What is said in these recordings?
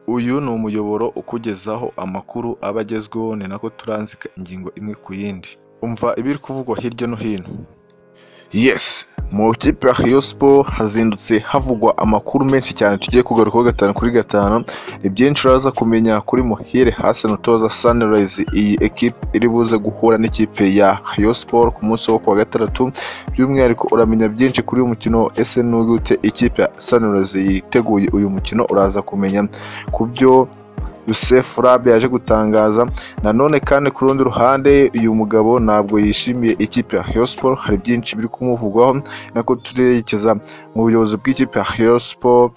Uyu ni umuyoboro ukugezaho amakuru aba agezweho ni nako turanzika ingingo imwe ku yindi, umva ibiri kuvugwa hirya no hino. Yesi mu ikipe ya Rayon Sports hazindutse havugwa amakuru menshi cyane tugiye kugarukaho gatanu kuri gatanu, ibyinshi uraza kumenya kuri Muhire Hassan utoza Sunrise, iyi ekipe iri buze guhura n'ikipe ya Rayon Sports ku munsi wo kuwa gatandatu, by'umwihariko uramenya byinshi kuri uyu mukino ese ni gute ikipe ya Sunrise yiteguye uyu mukino uraza kumenya ku byo Youssef Rabe yaje gutangaza nanone kandi ku rundi ruhande uyu mugabo ntabwo yishimiye ikipe ya Rayon Sports hari byinshi biri kumuvugwaho nako turerekeza mu buyobozi bw'ikipe ya Rayon Sports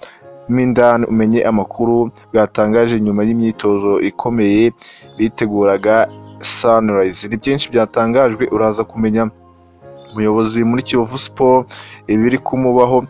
mo indani umenye amakuru bwatangaje nyuma y'imyitozo ikomeye biteguraga Sunrise ni byinshi byatangajwe uraza kumenya umuyobozi muri Kiyovu Sports ibiri kumubaho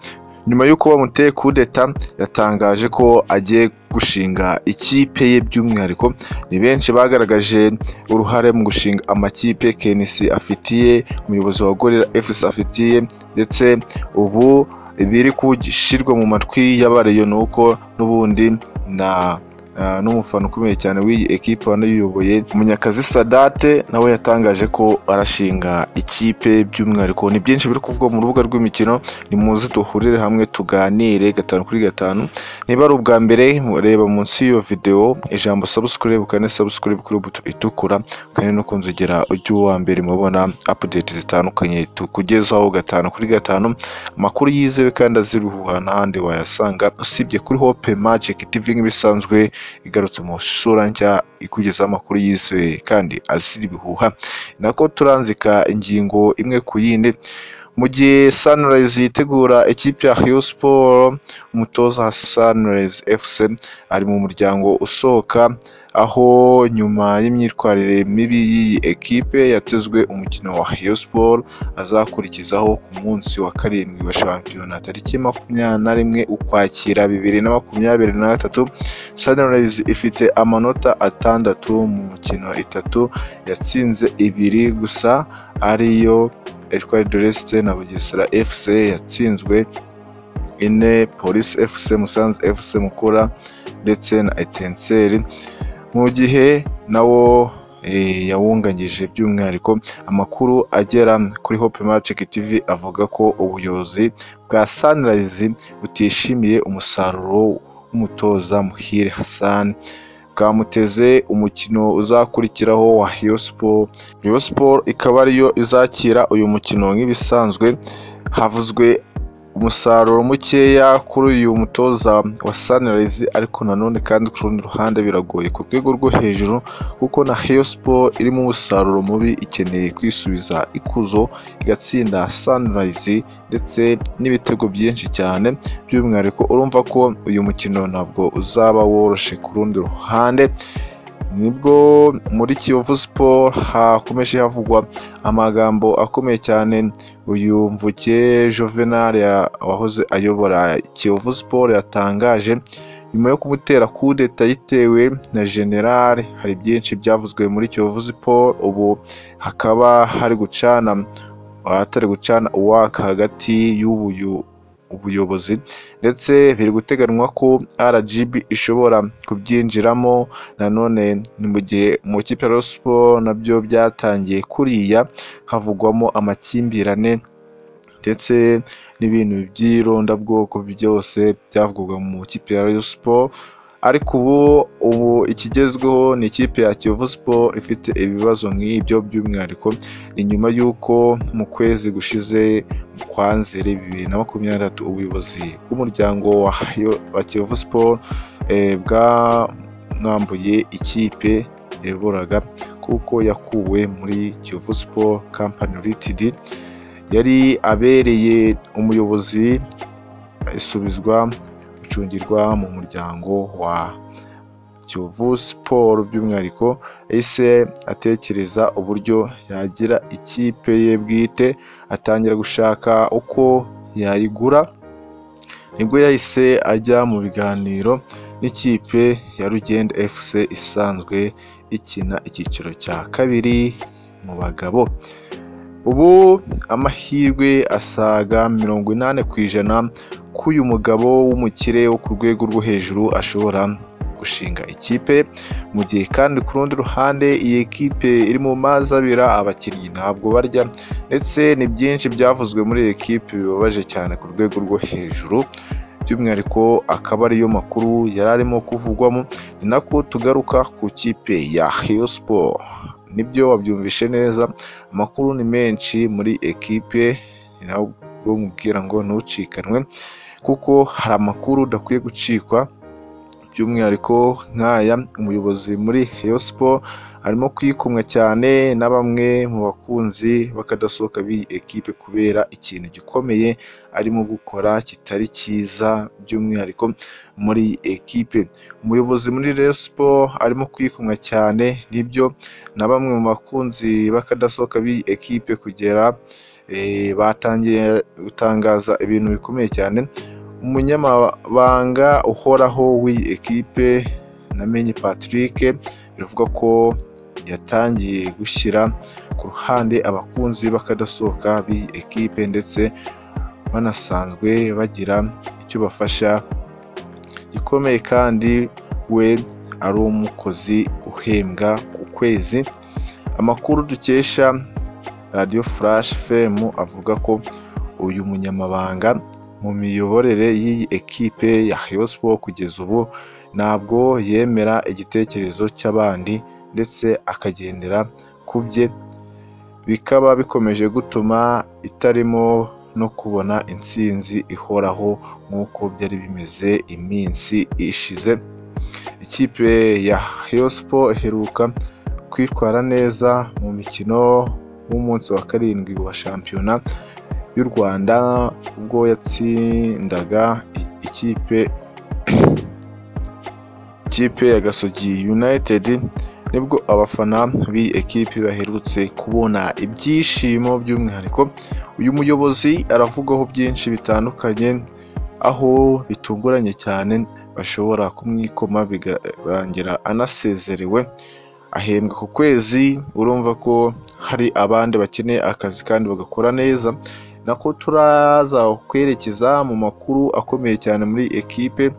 nyuma y'uko bamuteye kudeta yatangaje ko agiye gushinga ikipe ye by'umwihariko ni benshi bagaragaje uruhare mu gushinga amakipe KNC afitiye umuyobozi wa Gorilla FC afitiye ndetse ubu ibiri gushyirwa mu matwi y'abariyo ni uko n'ubundi na ah, n'umufana ukomeye cyane w'iyi ekipe wanayiyoboye Munyakazi Sadate nawe yatangaje ko arashinga ikipe by'umwihariko ni byinshi biri kuvugwa mu rubuga rw'imikino ni muze duhurire hamwe tuganire gatanu kuri gatanu niba ari ubwa mbere reba munsi y'iyo videwo ijambo subscribe ukane subscribe kuri buto itukura kandi no kunzogera ujye uwa mbere mubona update zitandukanye tukugezaho gatanu kuri gatanu amakuru yizewe kandi aziruhuha n'ahandi wayasanga usibye kuri hope magic tv nk'ibisanzwe igarutse mu sura nshya ikugezaho amakuru yizewe kandi azira ibihuha nako turanzika ingingo imwe ku yindi mu gihe Sunrise yitegura ikipe ya Rayon Sports umutoza wa Sunrise FC ari mu muryango usohoka aho nyuma y'imyitwarire mibi y'iyi ekipe yatezwe umukino wa Rayon Sports azakurikizaho ku munsi wa karindwi wa shampiyona tariki makumyabiri na rimwe ukwakira bibiri na makumyabiri na gatatu Sunrise ifite amanota atandatu mu mikino itatu yatsinze ibiri gusa ariyo Ecole de l'Est na Bugesera FC yatsinzwe ine Police FC Musanze FC Mukura ndetse na Etenseri mu gihe nawo eh, yawunganyije by'umwihariko amakuru agera kuri Hope Magic TV avuga ko ubuyobozi bwa Sunrise butishimiye umusaruro w'umutoza Muhire Hassan bwamuteze umukino uzakurikiraho wa Rayon Sports Rayon Sports ikaba ariyo izakira uyu mukino nk'ibisanzwe havuzwe umusaruro mukeya kuri uyu mutoza wa Sunrise ariko nanone kandi ku rundi ruhande biragoye ku rwego rwo hejuru kuko na Rayon Sports irimo umusaruro mubi ikeneye kwisubiza ikuzo igatsinda Sunrise ndetse n'ibitego byinshi cyane by'umwihariko urumva ko uyu mukino ntabwo uzaba woroshye ku rundi ruhande nibwo muri Kiyovu Sport hakomeje havugwa amagambo akomeye cyane uyu mvuke Juvenal ya- wahoze ayobora Kiyovu Sport yatangaje nyuma yo kumutera kudeta yitewe na General hari byinshi byavuzwe muri Kiyovu Sport ubu hakaba hari gucana ahatari gucana uwaka hagati y'ubuyu ubuyobozi ndetse biri guteganywa ko RGB ishobora kubyinjiramo nanone ni mu gihe mu ikipe ya Rayon Sports nabyo byatangiye kuriya havugwamo amakimbirane ndetse n'ibintu by'irondabwoko byose byavugwaga mu ikipe ya Rayon Sports ariko ubu ubu ikigezweho ni ikipe ya Kiyovu Sports ifite ibibazo nk'ibyo by'umwihariko ni nyuma y'uko mu kwezi gushize kwa Nzeri bibiri na makumyabiri na gatatu ubuyobozi bw'umuryango wa Rayon- wa Kiyovu Sports eh, bwamwambuye ikipe yayoboraga kuko yakuwe muri Kiyovu Sports Company Ltd yari abereye umuyobozi isubizwa gucungirwa mu muryango wa Kiyovu Sport by'umwihariko ese atekereza uburyo yagira ikipe ye bwite atangira gushaka uko yayigura nibwo yahise ajya mu biganiro n'ikipe ya Rugenda FC isanzwe ikina icyiciro cya kabiri mu bagabo ubu amahirwe asaga mirongo inani ku ijana ko uyu mugabo w'umukire wo ku rwego rwo hejuru ashobora gushinga ikipe mu gihe kandi ku rundi ruhande iyi kipe iri mu mazi abira abakinnyi ntabwo barya ndetse ni byinshi byavuzwe muri iyi kipe bibabaje cyane ku rwego rwo hejuru by'umwihariko akaba ariyo makuru yari arimo kuvugwamo ni nako tugaruka ku kipe ya Rayon Sport nibyo wabyumvishe neza amakuru ni menshi muri ekipe ni nabwo mubwira ngo ntucikanwe kuko hari amakuru udakwiye gucikwa by'umwihariko nk'aya umuyobozi muri Rayon Sport arimo kwikumwa cyane na bamwe mu bakunzi b'akadasohoka b'iyi ekipe kubera ikintu gikomeye arimo gukora kitari cyiza by'umwihariko muri iyi ekipe umuyobozi muri Rayon Sport arimo kwikumwa cyane nibyo na bamwe mu bakunzi b'akadasohoka b'iyi ekipe kugera eh, batangiye gutangaza ibintu bikomeye cyane umunyamabanga uhoraho w'iyi ekipe namenye Patrick biravugwa ko yatangiye gushyira ku ruhande abakunzi b'akadasohoka b'iyi ekipe ndetse banasanzwe bagira icyo bafasha gikomeye kandi we ari umukozi uhembwa ku kwezi amakuru dukesha radiyo furashi femu avuga ko uyu munyamabanga mu miyoborere y'iyi ekipe ya Rayon Sport kugeza ubu ntabwo yemera igitekerezo cy'abandi ndetse akagendera ku bye bikaba bikomeje gutuma itarimo no kubona intsinzi ihoraho nk'uko byari bimeze iminsi ishize ikipe ya Rayon Sport iheruka kwitwara neza mu mikino w'umunsi wa karindwi wa shampiyona y'u Rwanda ubwo yatsindaga i- ikipe ikipe ya Gasogi United nibwo abafana b'iyi ekipe baherutse kubona ibyishimo by'umwihariko uyu muyobozi aravugaho byinshi bitandukanye aho bitunguranye cyane bashobora kumwikoma bikarangira anasezerewe ahembwa ku kwezi urumva ko hari abandi bakeneye akazi kandi bagakora neza nako turaza kwerekeza mu makuru akomeye cyane muri ekipe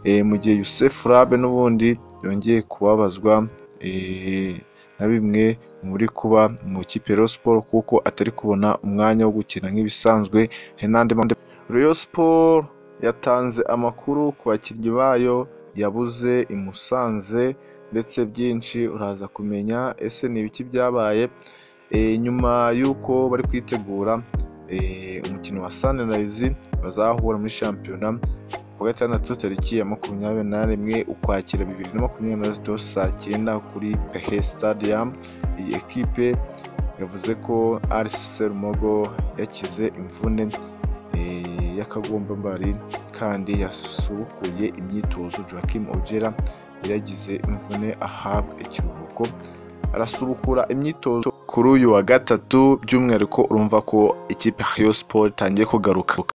eh, mu gihe Youssef Rabe n'ubundi yongeye kubabazwa eh, na bimwe muri kuba mu kipe Rayon Sport kuko atari kubona umwanya wo gukina nk'ibisanzwe hari n'andi mahame Rayon Sport yatanze amakuru ku bakinnyi bayo yabuze i Musanze ndetse byinshi uraza kumenya ese ni ibiki byabaye Eh, nyuma y'uko bari kwitegura eh, umukino wa Sunrise bazahura muri shampiyona ku wa gatandatu tariki ya makumyabiri n'imwe ukwakira bibiri na makumyabiri na zitatu saa cyenda kuri pehe stadium iyi ekipe yavuze ko Aris Serumogo yakize imvune eh, y'akagombambari kandi yasubukuye imyitozo Joachim Ojera yari yagize imvune ahabwa ikiruhuko arasubukura imyitozo kuri uyu wa gatatu by'umwihariko urumva ko ikipe ya Rayon Sport itangiye kugaruka